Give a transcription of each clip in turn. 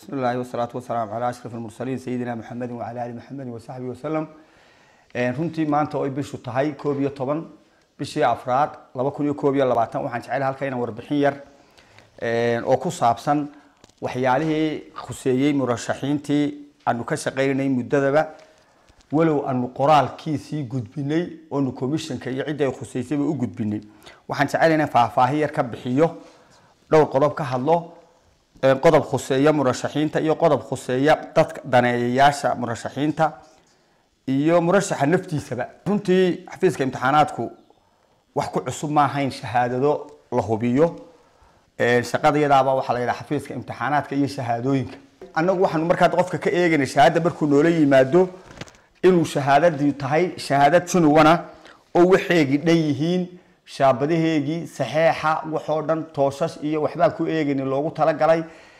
بسم الله والصلاة والسلام على أشرف المرسلين سيدنا محمد وعلى آل محمد وصحبه وسلم runtii maanta oo ay bishu tahay koob iyo toban bishii afraad laba kun iyo koob iyo labaatan waxaan jecelahay halka inaan warbixin yar oo ku saabsan waxyaalihii khuseeyey murashaxiintii aanu ka shaqaynay muddadaba walow aanu qoraalkiisii gudbinay oonu commissionka iyo cidda ay khuseysayba u gudbinay waxaan jecelahay inaan faahfaahin yar ka bixiyo dhowr qodob ka hadlo qodob khuseeya murashaxiinta iyo qodob khuseeya dadka daneeyayaasha murashaxiinta iyo murashaxa naftiisaba runtii xafiiska imtixaanaadku wax ku cusub ma ahayn shahaadado la hubiyo shaqada iyadaaba waxaa la yidhaha xafiiska imtixaanaadka iyo shahaadooyinka annagu waxaanu markaa qofka ka eegayna shahaada markuu noola yimaado inuu shahaadadii tahay shahaadad junuwana oo waxeegii dhan yihiin shaabadaheegii saxeexa waxoo dhan tooshash iyo waxbaan ku eegayni loogu talagalay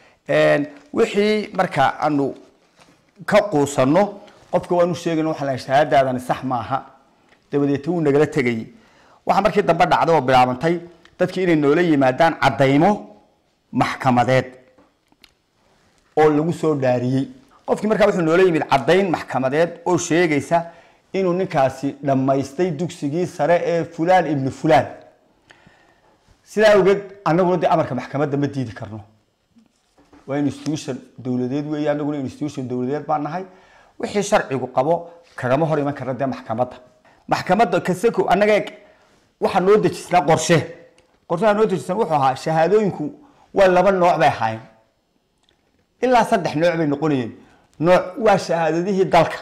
wixii marka aanu ka quusanno qofka waanu sheegayna waxaa lahay shahaadaadani sax maaha dabadeeta wuu nagala tegayay waxaa markii dambe dhacday oo bilaabantay dadkii inay noola yimaadaan caddaymo maxkamadeed oo lagu soo dhaariyey qofkii markaa wuxuu noola yimid caddayn maxkamadeed oo sheegaysa inuu ninkaasi dhammaystay dugsigii sare ee fulaan ibnu fulaan sidaa awgeed annaguna dee amarka maxkamadda ma diidi karno waa institution dowladeed weeye annaguna institution dowladeed baan nahay wixii sharcigu qabo kagama hor iman karna dee maxkamadda maxkamadda kaseko annaga waxaa noo dejisnaa qorshe qorshaha noo dejisan wuxuu ahaa shahaadooyinku waa laba nooc bay ahaayeen ilaa saddex nooc bay noqonayeen nooc waa shahaadadihii dalka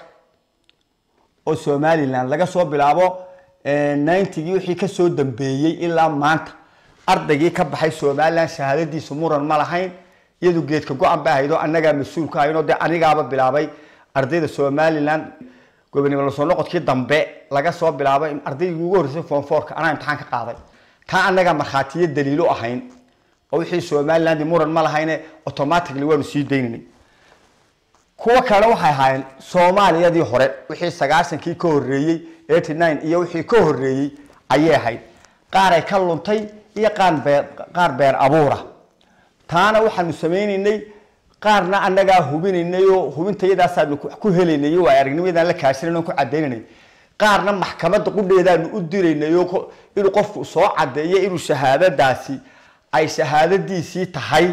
oo somalilan laga soo bilaabo ninetygii wixii kasoo dambeeyey ilaa maanta ardaygii ka baxay somalilan shahaadadiisu muran ma lahayn iyadu geedka go-an ba ahayd oo annagaa mas-uul ka ahayn oo dee anigaaba bilaabay ardayda somalilan gobonimo lasoo noqodkii dambe laga soo bilaabay ardaygii ugu horreysay form fourka anaa imtixaan ka qaaday taa annagaa markhaatiyo daliilo ahayn oo wixii somaliland muran ma lahayne automatically waanu sii daynanay kuwo kalena waxay ahaayeen soomaaliyadii hore wixii sagaashankii ka horreeyey eighty nine iyo wixii ka horreeyey ayay ahayd qaar ay ka luntay iyo qaar beer qaar beer abuura taana waxaanu sameynaynay qaarna annagaa hubinaynay oo hubintayadaasaanu ku helaynay waa aragnimadaan la kaashanay on ku cadaynaynay qaarna maxkamadda qudheedaanu u diraynay oo inuu qofku soo cadeeyo inuu shahaadadaasi ay shahaadadiisii tahay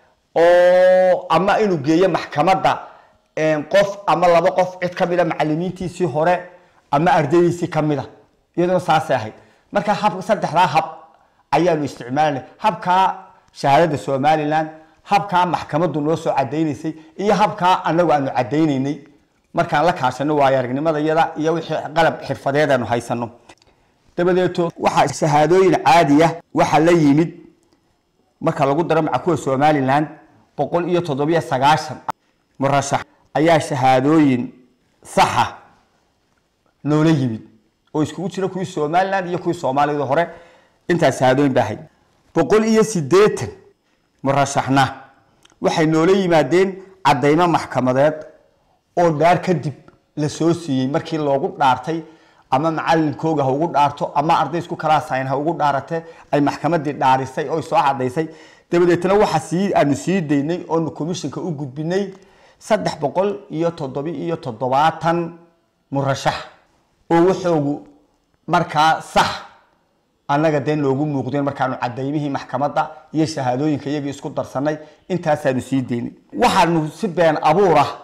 oo ama inuu geeyo maxkamadda qof ama laba qof cid kamida macalimiintiisii hore ama ardaydiisii kamida iyaduna saasay ahayd marka hab saddexdaa hab ayaanu isticmaalanay habkaa shahaadada somalilan habkaa maxkamaddu noo soo cadaynaysay iyo habkaa anagu aanu cadaynaynay markaan la kaashano waayo aragnimada iyada iyo wixii qalab xirfadeed aanu haysano dabadeeto waxaa shahaadooyin caadiya waxaa la yimid marka lagu daro maca kuwa somalilan boqol iyo toddobiyo sagaashan murashax ayaa shahaadooyin saxa noola yimid oo iskugu jira kuwii somalilan iyo kuwii soomaaliyada hore intaas shahaadooyin ba ahayd boqol iyo sideetan murashaxna waxay noola yimaadeen caddaymo maxkamadeed oo dhaar kadib la soo siiyey markii loogu dhaartay ama macalinkooga ha ugu dhaarto ama arday isku kalaasayn ha ugu dhaarate ay maxkamadii dhaarisay oo soo cadaysay dabadeetna waxa sii aanu sii daynay oonu commissionka u gudbinay saddex boqol iyo toddobi iyo toddobaatan murashax oo waxoogu markaa sax annaga dee noogu muuqdeen markaanu cadaymihii maxkamadda iyo shahaadooyinka iyagii isku darsanay intaasaanu sii daynay waxaanu si been abuur ah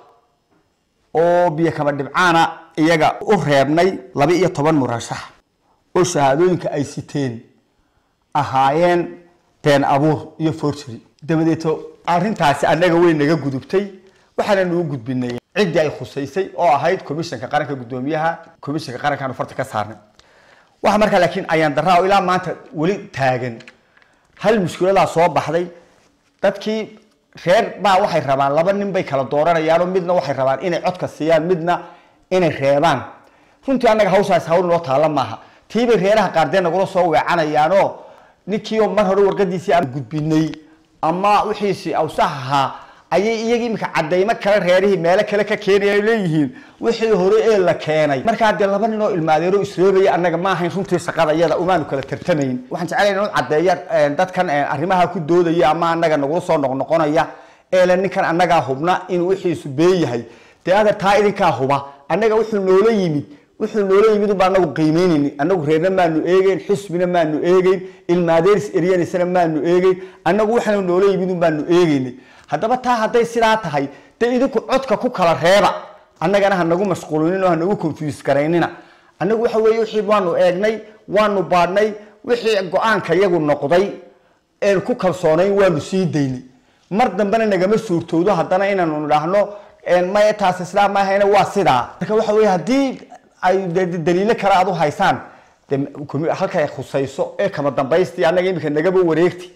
oo biyo kaba dhibcaana iyaga u reebnay laba iyo toban murashax oo shahaadooyinka ay siteen ahaayeen been abuur iyo forgery dabadeeto arrintaasi annaga way naga gudubtay waxaana nuu gudbinay ciddii ay khusaysay oo ahayd commissionka qaranka guddoomiyaha commissionka qarankaanu farta ka saarnay waxa markaa laakiin ayaan daraa oo ilaa maanta weli taagan hal mushkiladaa soo baxday dadkii reer baa waxay rabaan laba nin bay kala dooranayaanoo midna waxay rabaan inay codka siiyaan midna inay reebaan runtii annaga hawshaas hawl noo taalla maaha tiibay reeraha qaardee nagula soo weecanayaanoo ninkiio mar hore warqadiisii aan gudbinay ama wixiisi awsax ahaa ayay iyagii imika cadaymo kale reerihii meelo kale ka keenaya leeyihiin wixii hore ee la keenay markaa dee laba nin oo ilmaadeero isreebaya annaga ma ahayn runtii shaqada iyada umaanu kala tartamayn waxaan jeclayn inuu caddeeya dadkan arrimaha ku doodaya ama annaga nagula soo noqnoqonaya eele ninkan annagaa hubna inuu wixiisu been yahay dee adeer taa idinkaa huba annaga wuxuu noola yimid wuxuu noola yimid unbaa anagu qiimeynayni anagu reerna maanu eegeyn xisbina maanu eegeyn ilmaadeeris eryanisana maanu eegeyn annagu waxaanu noola yimid un baanu eegeynay haddaba taa hadday sidaa tahay dee idinku codka ku kala reeba annagana hanagu mashquulinin oo hanagu confuse garaynina annagu waxa weeye wixii waanu eegnay waanu baadhnay wixii go-aanka iyagu noqday een ku kalsoonayn waanu sii daynay mar dambena nagama suurtoodo haddana inaanu nidhaahno maya taas islaam maahayna waa sidaa marka waxa weye haddii ay de- de- daliilo kale aad u haysaan de komi- halkay khusayso ee kama dambaystii annaga imika nagaba wareegti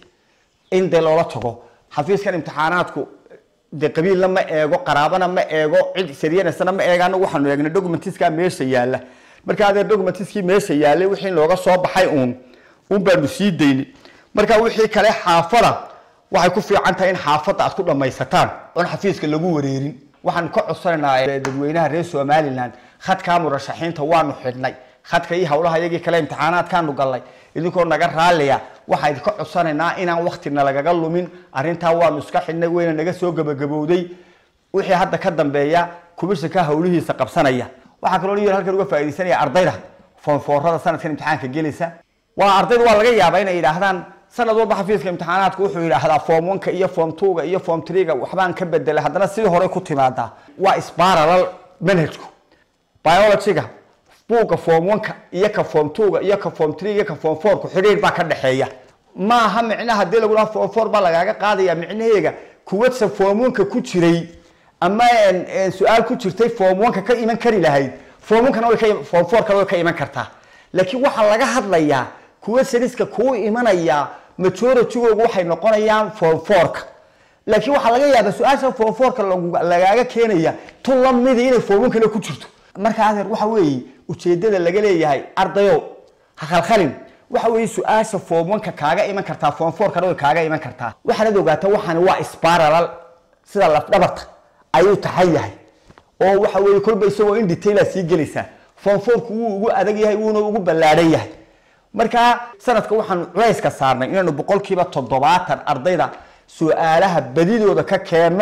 in dee loola tago xafiiskan imtixaanaadku de qabiilna ma eego qaraabana ma eego cid saryanasana ma eego anagu waxaanu eegnay documentiska meesha yaalla marka adee documentiskii meesha yaallay wixii looga soo baxay uun un baanu sii daynay marka wixii kale xaafada waxay ku fiican tahay in xaafadda aad ku dhammaysataan oon xafiiska lagu wareerin waxaan ka codsanaynaa dadweynaha reer somaliland khadkaa murashaxiinta waanu xidhnay khadka iyo howlaha iyagii kale imtixaanaadkaanu gallay idinkoo naga raalliya waxaa idinka codsanaynaa inaan waktina lagaga lumin arrintaa waanu iska xidhnay weyna naga soo gabagabowday wixii hadda ka dambeeya kumishanka howlihiisa qabsanaya waxaa kaloo yar halkan uga faaidaysanaya ardayda foonfoorada sanadkan imtixaanka gelaysa waa ardayda waa laga yaabaa inay yidhaahdaan sanad walba xafiiska imtixaanaadku wuxuu yidhaahdaa form oneka iyo form twoga iyo form threega waxbaan ka bedelay haddana sidii hore ku timaadaa waa isbaralal manhajku biologyga buugga form oneka iyo ka form twoga iyo ka form three iyo ka form fourku xidhiir baa ka dhexeeya maaha micnaha hadii lagu dhaha form four baa lagaaga qaadaya micnaheega kuwadsa form oneka ku jiray ama een, een, su-aal ku jirtay form oneka ka iman kari lahayd form onkana way ka form fourkana way ka iman kartaa laakiin waxaa laga hadlayaa kuwa seriska kuu imanaya majoritygoogu waxay noqonayaan form fourka laakiin waxaa laga yaabaa su-aasha form fourka lagu- lagaaga keenaya tu lamidi inay form onkana ku jirto marka adeer waxa weeye ujeedada laga leeyahay ardayo ha khalkhalin waxa weeye su-aasha form oneka kaaga iman kartaa form fourkana way kaaga iman kartaa waxaanad ogaataa waxaani waa sparalal sida lafdhabarta ayuu taxan yahay oo waxa weeye kolba isagoo in detaila sii gelaysaa form fourku wuu ugu adag yahay wuuna ugu ballaadhan yahay marka sanadka waxaanu culayska saarnay inaanu boqolkiiba toddobaatan ardayda su-aalaha badidooda ka keenno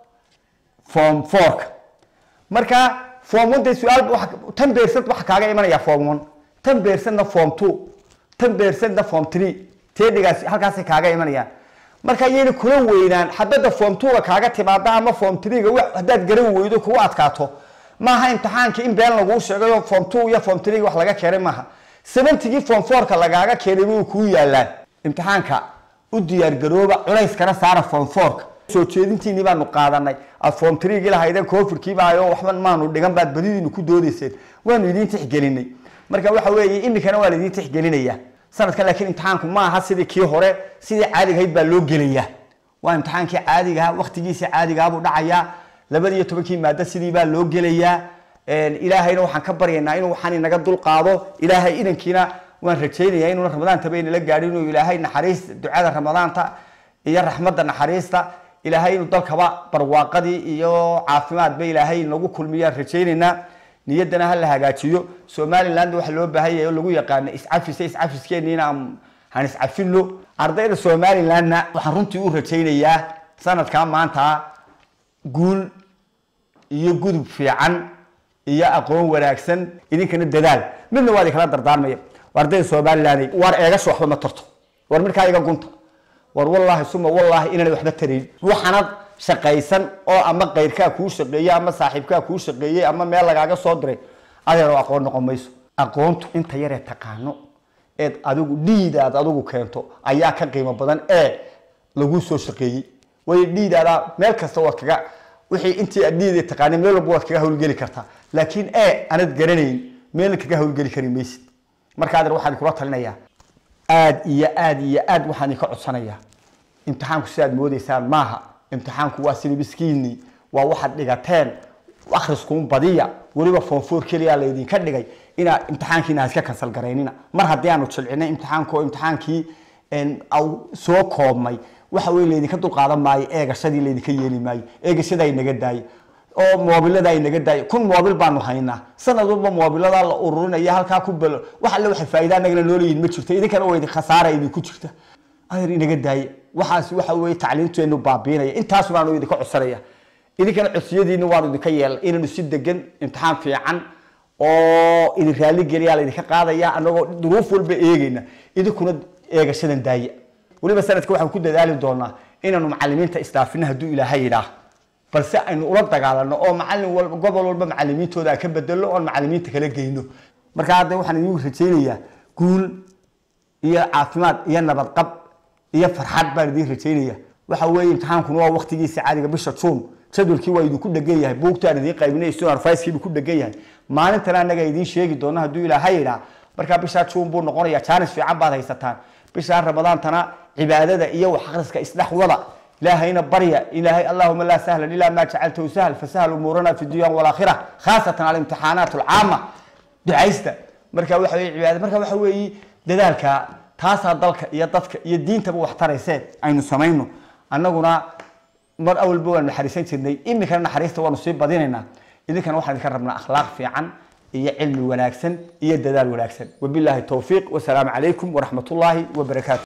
form fourka marka form one dee su-aal waxa- tan beersad waxa kaaga imanaya form one tan beersadna form two tan beersadna form three teedhigaas halkaasay kaaga imanayaan marka iyayna kula weynaan xabadda form two-ga kaaga timaada ama form three-ga wax haddaad garan weydo kugu adkaato maaha imtixaankii in been laguu sheegayo form two iyo form three wax laga keenay maaha seventigii form fourka lagaaga keenay way kuu yaalaan imtixaanka u diyaargarooba culayskana saara form fourka soo jeedintiinii baanu qaadanay aad form threegii lahaydeen covidkiiba ayo waxba maanu dhigan baad badidiinu ku doodayseen waanu idiin tixgelinay marka waxa weeye imikana waa laidiin tixgelinaya sanadkan laakiin imtixaanku ma aha sidii kii hore sidii caadigahayd baa loo gelayaa waa imtixaankii caadigaha waktigiisii caadigaha buu dhacayaa labada iyo tobankii maado sidii baa loo gelayaa Een, ilaahayna waxaan ka baryaynaa inuu waxaan inaga dulqaado ilaahay inankiina waan rajaynayaa inuuna ramadaantaba inala gaadhin inuu ilaahay naxariis ducada ramadaanta iyo raxmadda naxariista ilaahay inuu dalkaba barwaaqadii iyo caafimaadba ilaahay nagu kulmiyaan rajaynaynaa niyaddana ha la hagaajiyo somaliland waxa loo baahan yahay oo lagu yaqaano iscafisa iscafiskeeniina aan han iscafino ardayda somalilandna waxaan runtii u rajaynayaa sanadkaa maanta guul iyo gudub fiican iyo aqoon wanaagsan idinkana dadaal midna waa idinkala dardaarmaya war ardayda somaliland war eegasha waxba ma tarto war markaa iga gunta war wallaahi suma wallaahi inaan waxba tarayn waxaanad shaqaysan oo ama qayrkaa kuu shaqeeyey ama saaxiibkaa kuu shaqeeyey ama meel lagaaga soo diray adeero aqoon noqon mayso aqoontu inta yaree taqaano eed adigu dhiidaad adigu keento ayaa ka qiimo badan ee lagu soo shaqeeyey waayo dhiidaadaa meel kasta waad kaga wixii intii aad dhiida taqaanay meel walba waad kaga hawlgeli kartaa laakiin ee anad garanayn meel kaga hawlgeli kari maysid marka adeer waxaan kula talinayaa aad iyo aad iyo aad waxaan idinka codsanayaa imtixaanku sidaad moodeysaan maaha imtixaanku waa sidii miskiini waa waxaad dhigateen akhriskuun badiya weliba foonfoor keliya laydinka dhigay inaa imtixaankiina ha iska kansal garaynina mar haddii aanu jilcinay imtixaanku oo imtixaankii een, au soo koobmay waxa wey laydinka dulqaadan maayo eegashadii laydinka yeeli maayo eegashada ay naga daayo oo moobilada ay naga daayo kun moobil baanu haynaa sanad walba moobilada la ururinaya halkaa ku belo wax alle waxa faa'iida anagana noo leeyihin ma jirto idinkana waa idin khasaara idinku jirta adeer inaga daaya waxaas waxa weeye tacliinteenu baabiinaya intaas baanu idinka codsanaya idinkana codsiyadiina waanu idinka yeelnay inaynu si degan imtixaan fiican oo idin raali geliyaa laydinka qaadaya anagoo duruuf walba eegeyna idinkuna eegashadan daaya weliba sanadka waxaan ku dadaali doonaa inaanu macalimiinta isdaafina hadduu ilaahay yidhaah balse aynu ula dagaalano oo macalin walba gobol walba macalimiintooda aan ka bedelo oon macalimiinta kala geyno marka hadda waxaan idinku rajaynayaa guul iyo caafimaad iyo nabadqab iyo farxad baan idin rajaynaya waxa weeye imtixaankuna waa waqtigiisa caadiga bisha juun jadwalkii waa idinku dhegan yahay buugtaan idiin qaybinay sunarfaiskiibu ku dhegan yahay maalintana annaga idiin sheegi doona hadduu ilaahay yidhaa markaa bishaa juun buu noqonaya jaanis fiican baad haysataan bishaa ramadaantana cibaadada iyo wax akhriska isdhex wada ilaahayna barya ilaahay allahuma laa sahlan ilaa maa jacaltahu sahl fasahal umuurana fi dunya walaakhira khaasatan alimtixaanaat alcaama ducaysta marka waxa weye cibaada marka waxa weeye dadaalka taasaa dalka iyo dadka iyo diintaba wax taraysee aynu samayno annaguna mar awalba waan naxariisan jirnay iminkana naxariista waanu sii badinaynaa idinkana waxaan idinka rabnaa akhlaaq fiican iyo cilmi wanaagsan iyo dadaal wanaagsan wabilaahi towfiiq wasalaamu calaykum waraxmat ullaahi wabarakaatu